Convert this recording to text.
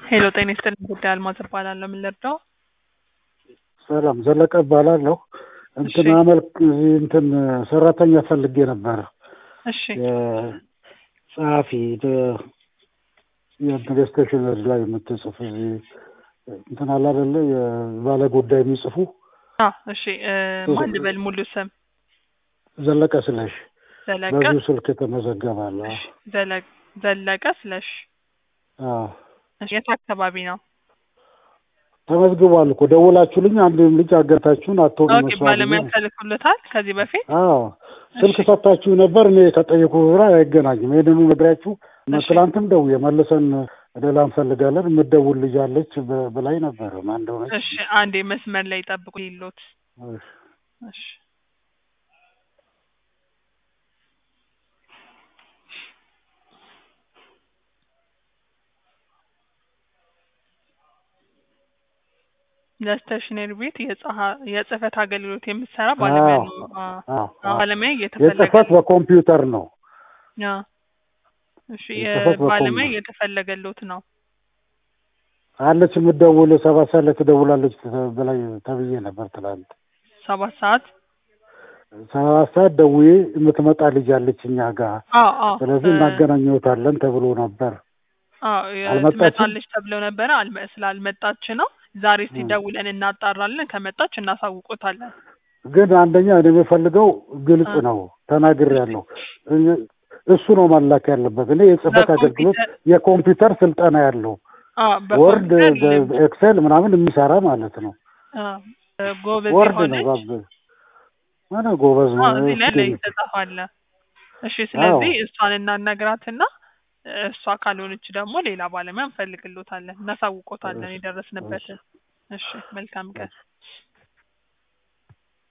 ሄሎ ጤና ይስጥልኝ ጉዳይ አልማዝ እባላለሁ። ምን ልርዳው? ሰላም ዘለቀ እባላለሁ። እንትን እሺ። አመልክ እዚህ እንትን ሰራተኛ ፈልጌ ነበር። እሺ ጸሐፊ የእንትን ስቴሽነሪ ላይ የምትጽፍ እዚህ እንትን አለ አይደለ የባለ ጉዳይ የሚጽፉ አ እሺ እ ማን ልበል ሙሉ ስም? ዘለቀ ስለሽ ዘለቀ በዚሁ ስልክ የተመዘገባለ። እሺ ዘለ- ዘለቀ ስለሽ አዎ እሺ የት አካባቢ ነው? ተመዝግቧል እኮ ደውላችሁልኝ አንድ ልጅ አገታችሁን አትሆኑ ኦኬ መስዋዕት ባለሙያ ተልኮለታል ከዚህ በፊት? አዎ ስልክ እሺ። ሰጥታችሁ ነበር። እኔ ከጠየቁ ብራ አይገናኝም። ይህንኑ ነግሪያችሁ እሺ። ትላንትም ደውዬ መልሰን ሌላ እንፈልጋለን የምትደውል ልጅ አለች በ- ብላኝ ነበረ። ማን እንደሆነች እሺ አንዴ መስመር ላይ ጠብቁ ይሎት እሺ። እሺ ለስቴሽነሪ ቤት የጸሀ- የጽህፈት አገልግሎት የምትሰራ ባለሙያ አዎ፣ ነው። አ- አዎ፣ አ- አዎ። ባለሙያ እየተፈለገ የጽህፈት በኮምፒውተር ነው። አ። እሺ የጽህፈት የባለሙያ በኮምፒውተር እየተፈለገሎት ነው። አለች የምትደውል ሰባት ሰዓት ላይ ትደውላለች ተ- ብላኝ ተብዬ ነበር ትላንት። ሰባት ሰዓት ሰባት ሰዓት ደውዬ የምትመጣ ልጅ አለች እኛ ጋር፣ አዎ አዎ ስለዚህ እ- እናገናኘውታለን ተብሎ ነበር። አዎ የ- አልመጣችም? ትመጣለች ተብለው ነበረ። አልመ- ስላልመጣች ነው። ዛሬ እስቲ እ። ደውለን እናጣራለን። ከመጣች እናሳውቆታለን። ግን አንደኛ እኔ የምፈልገው ግልጽ እ። ነው፣ ተናግሬያለሁ። እ- እሱ ነው መላክ ያለበት። እኔ የጽህፈት አገልግሎት በኮምፒውተር የኮምፒውተር ስልጠና ያለው አዎ ወርድ፣ በኮምፒውተር ልምድ ኤክሴል ምናምን የሚሰራ ማለት ነው። አዎ ጎበዝ ወርድ ነው የሆነች ባብ ምን ጎበዝ ነው። አዎ እዚህ ላይ ላይ እስኪ ተጻፋለ። እሺ ስለዚህ አዎ እሷን እናናግራትና እሷ ካልሆነች ደግሞ ሌላ ባለሙያ እንፈልግሎታለን፣ እናሳውቆታለን የደረስንበትን። እሺ መልካም ቀን።